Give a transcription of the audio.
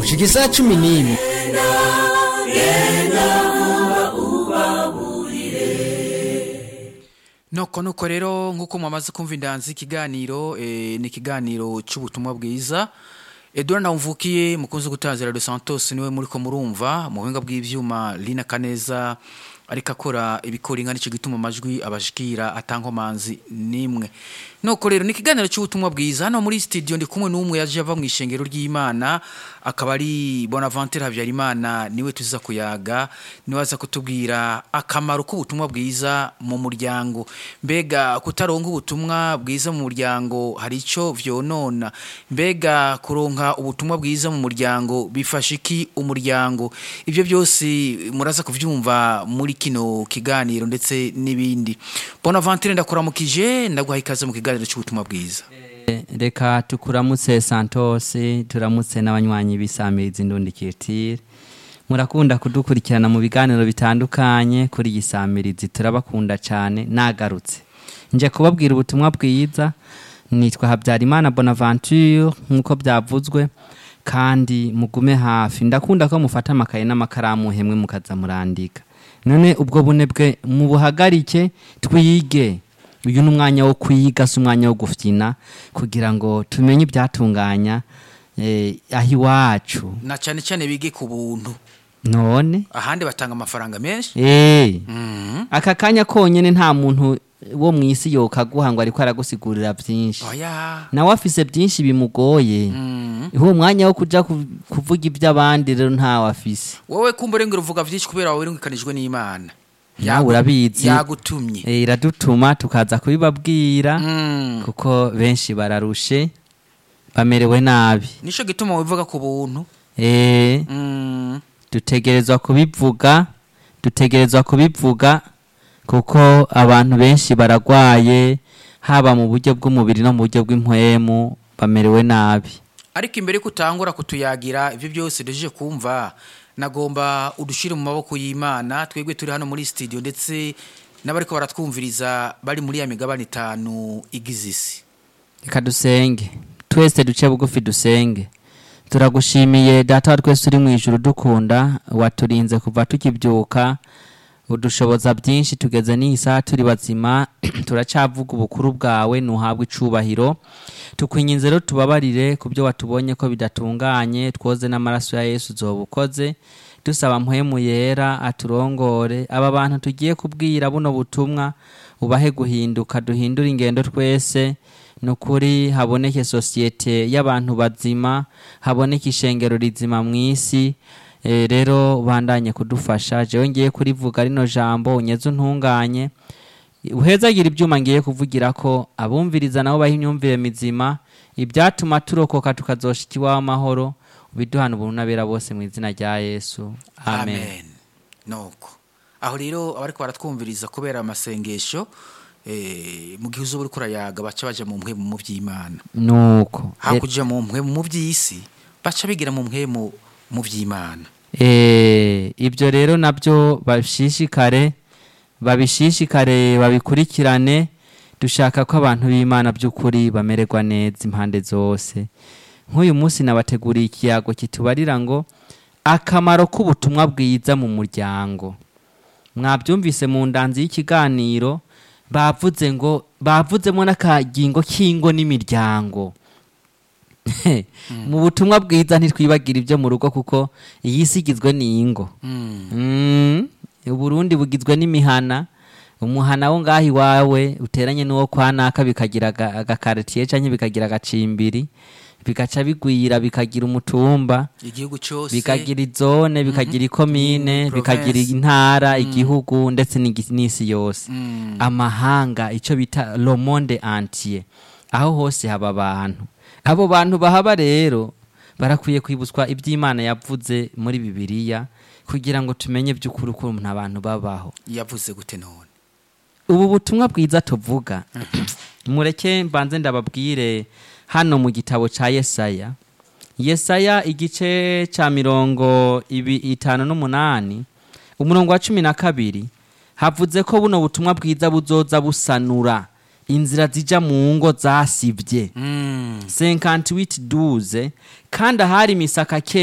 gushika isaha cumi n'imwe noko nuko rero nk'uko mwamaze kumva indanzi ikiganiro eh, ni ikiganiro cy'ubutumwa bwiza edouard ntawumvukiye mukunzi gutanzira radio santos niwe muri ko murumva mu buhinga bw'ivyuma lina kaneza ariko akora ibikora inka nicyo gituma amajwi abashikira atankomanzi nimwe noko rero ni ikiganiro cy'ubutumwa bwiza hano muri studio ndi kumwe n'umwe yaje ava mu ishengero ry'imana akaba ari bonaventure habyarimana niwe tuza kuyaga niwe aza kutubwira akamaro k'ubutumwa bwiza mu muryango mbega kutaronka ubutumwa bwiza mu muryango hari icyo vyonona mbega kuronka ubutumwa bwiza mu muryango bifasha iki umuryango ibyo byose muraza kuvyumva muri kino kiganiro ndetse n'ibindi bonaventure ndakuramukije ndaguha ikaze mu kiganiro cy'ubutumwa bwiza reka tukuramutse santos turamutse n'abanywanyi b'isamirizi ndundikirtire murakunda kudukurikirana mu biganiro bitandukanye kuri iyi samirizi turabakunda cyane nagarutse nje kubabwira ubutumwa bwiza nitwa habyarimana bonaventure nk'uko byavuzwe kandi mugume hafi ndakunda ko mufata amakaye n'amakaramu hemwe mukaza murandika none ubwo bunebwe mubuhagarike twige uyu ni umwanya wo kwiga si umwanya wo gufyina kugira ngo tumenye ibyatunganya eh, aho iwacu na cyane cyane bige ku buntu none ahandi batanga amafaranga menshi eh, Mhm. aka kanya konyine nta muntu wo mu isi yokaguha ngo ariko aragusigurira byinshi oya nawe afise byinshi bimugoye Mhm. uwo mwanya wo kuja ku- kuvuga iby'abandi rero ntawe afise wowe kumva ngo uvuga byinshi kubera wawe wiringikanijwe n'imana nawe urabizi yagutumye Eh, iradutuma tukaza kubibabwira Mm. kuko benshi bararushe bamerewe nabi nicyo gituma wivuga ku buntu Eh, Mm. dutegerezwa kubivuga dutegerezwa kubivuga kuko abantu benshi baragwaye haba mu buryo bw'umubiri no mu buryo bw'impwemu bamerewe nabi ariko imbere ko utangura kutuyagira ibyo byose duje kumva nagomba udushyire mu maboko y'imana twebwe turi hano muri studio ndetse n'abariko baratwumviriza bari muri ya migabane itanu igize isi reka dusenge twese duce bugufi dusenge turagushimiye data wa twese uri mu ijuru dukunda waturinze kuva tukibyuka udushoboza byinshi tugeze n'iyi saha turi bazima turacyavuga ubukuru bwawe ntuhabwe icubahiro tukwinginze rero tubabarire ku byo watubonye ko bidatunganye twoze n'amaraso ya yesu uzoba ukoze dusaba mpwemu yera aturongore aba bantu tugiye kubwira buno butumwa ubahe guhinduka duhindure ingendo twese ni ukuri haboneke sosiyete y'abantu bazima haboneke ishengero rizima mu isi Eh, rero bandanye kudufasha jewe ngiye kurivuga rino jambo unyeze untunganye uhezagira ibyuma ngiye kuvugira ko abumviriza nabo baha imyumvire mizima ibyatuma turokoka tukazoshika iwawe amahoro ubiduhana ubuntu n'abera bose mu izina rya yesu amen, nuko aho rero abariko baratwumviriza kubera amasengesho eh, mu gihe uzuba uriko urayaga baca baja mu mpwemu mu by'imana nuko hakuja mu mpwemu mu by'isi baca bigira mu mpwemu mu by'imana Eh, ibyo rero nabyo babishishikare babishishikare babikurikirane dushaka ko abantu b'imana by'ukuri bamererwa neza impande zose nk'uyu munsi nabateguriye ikiyago kitubarira ngo akamaro k'ubutumwa bwiza mu muryango mwabyumvise mu ndanzi y'ikiganiro bavuze ngo bavuzemo n'akagingo k'ingo n'imiryango mu butumwa bwiza ntitwibagira ibyo mu rugo kuko iyi si igizwe n'ingo Mm, uburundi bugizwe n'imihana umuhana wo ngaho iwawe uteranye n'uwo kwa naka bikagira aga- agakaritiye canke bikagira agacimbiri bigaca bigwira bikagira umutumba igihugu cyose bikagira izone bikagira ikomine Mm, bikagira province. intara igihugu ndetse n'igi- n'isi yose Mm. amahanga icyo bita le monde entier aho hose haba abantu abo bantu bahaba rero barakwiye kwibutswa iby'imana yavuze muri bibiliya kugira ngo tumenye by'ukuri ukuntu abantu babaho yavuze gute none ubu butumwa bwiza tuvuga mureke mbanze ndababwire hano mu gitabo cya yesaya yesaya igice cya mirongo ibi itanu n'umunani umurongo wa cumi na kabiri havuze ko buno butumwa bwiza buzoza busanura inzira zijya mu ngo zasibye Mm. 58 duze kandi ahari imisaka